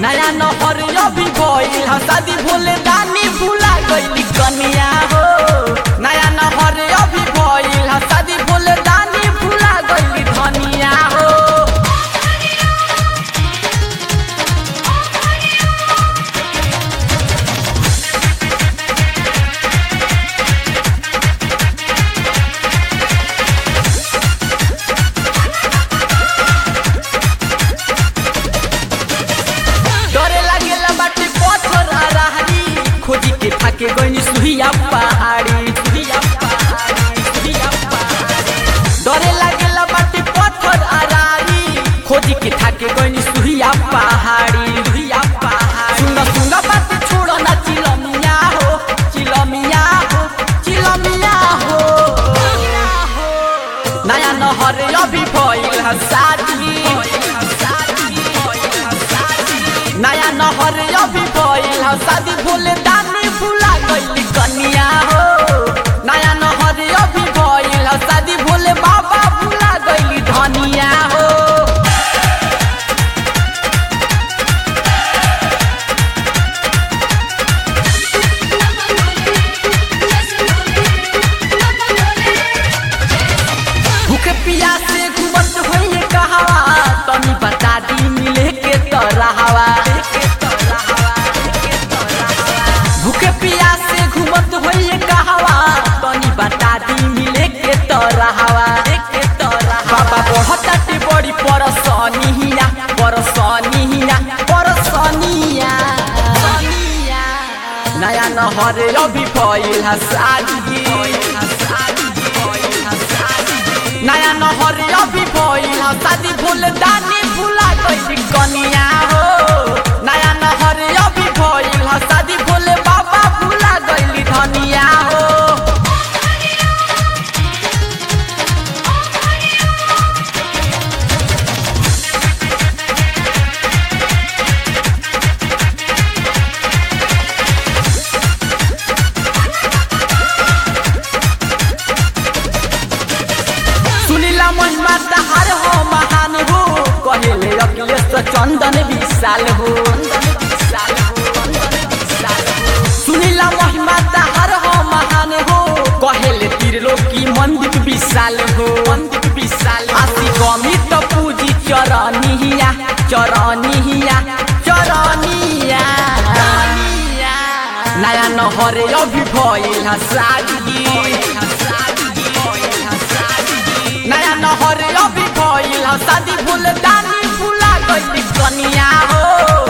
नया नहर अभी भइल ह शादी भोले दानी भुला गइली कनिया हो नया नहर अभी भइल ह शादी भोले दानी भुला गइली धनिया हो डरे लागेला बाटे पत्थर आ रहरी खोजी के थाके गइनी सुहिया पहाड़ी सुहिया पहाड़ी सुहिया पहाड़ी डरे लागेला बाटे पत्थर आ रहरी खोजी के थाके गइनी सुहिया पहाड़ी सुहिया पहाड़ी सुंगा सुंगा बात छोड़ो ना चिलमिया हो चिलमिया हो चिलमिया हो नया नहर अभी भइल ह शादी नया नहर अभी भइल ह शादी भोले दानी भुला गइली कनिया हो नया नहर अभी भइल ह शादी भोले बाबा भुला गइली धनिया हो भूखे पियासे घुमत होइए कहावा तनी बता दी मिले के तरहवा भूखे पियासे घुमत होइए कहावा तनी बता दी मिले के तरहवा बाबा बढ़ताटे बड़ी परसनिया परसनिया परसनिया नया नहर अभी भइल ह शादी नया नहर अभी भइल ह शादी भूल दानी भुला गइली कनिया हो नया नहर अभी भइल ह शादी भोले बाबा भुला गइली धनिया हो सुनीला महिमा तहार हो महान हो कहेले अखिलेश चंदन विशाल हो सुनीला महिमा तहार हो महान हो कहेले त्रिलोकी मंदिर विशाल हो मंदिर विशाल आसी गमी तो पूजी चरनिया चरनिया चरनिया नया नहर अभी भइल ह शादी नया नहर अभी भइल ह शादी भूल दानी भुला गइली कनिया हो